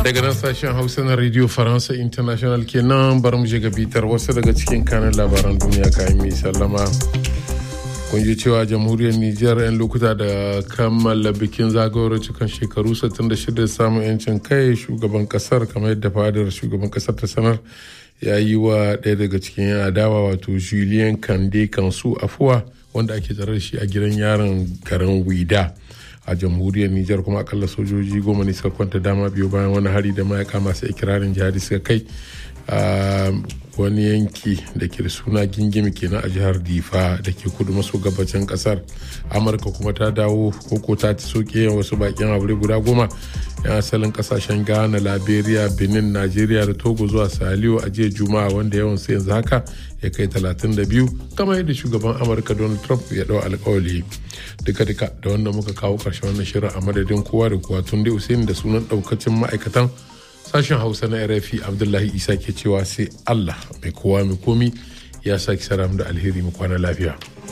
daga nan sashen hausa na radio faransa international kenan bari mu ga bitar wasu daga cikin kanan labaran duniya kayan mai sallama kun ji cewa jamhuriyar nijar 'yan lokuta da kammala bikin zagayowar cikin shekaru 66 samun 'yancin kai shugaban kasar kamar yadda fadar shugaban kasar ta sanar ya yi wa ɗaya daga cikin yan adawa wato julien kande kansu afuwa wanda ake tsare da shi a gidan yaron garin wida a jamhuriyar Nijar kuma akalla sojoji goma ne suka kwanta dama biyu bayan wani hari da mayaka masu ikirarin jihadi suka kai a wani yanki da ke da suna gingimi kenan a jihar difa da ke kudu maso gabacin kasar amurka kuma ta dawo koko ta ci soke wasu bakin aure guda goma yan asalin kasashen ghana liberia benin nigeria da togo zuwa saliyo a jiya juma'a wanda yawan su yanzu haka ya kai 32 kamar yadda shugaban amurka donald trump ya dau alkawali duka-duka da wanda muka kawo karshen wannan shirin a madadin kowa da kowa tun dai usaini da sunan daukacin ma'aikatan sashen hausa na rfi abdullahi isa ke cewa sai allah mai kowa mai komi ya sake saram da alheri mu kwana lafiya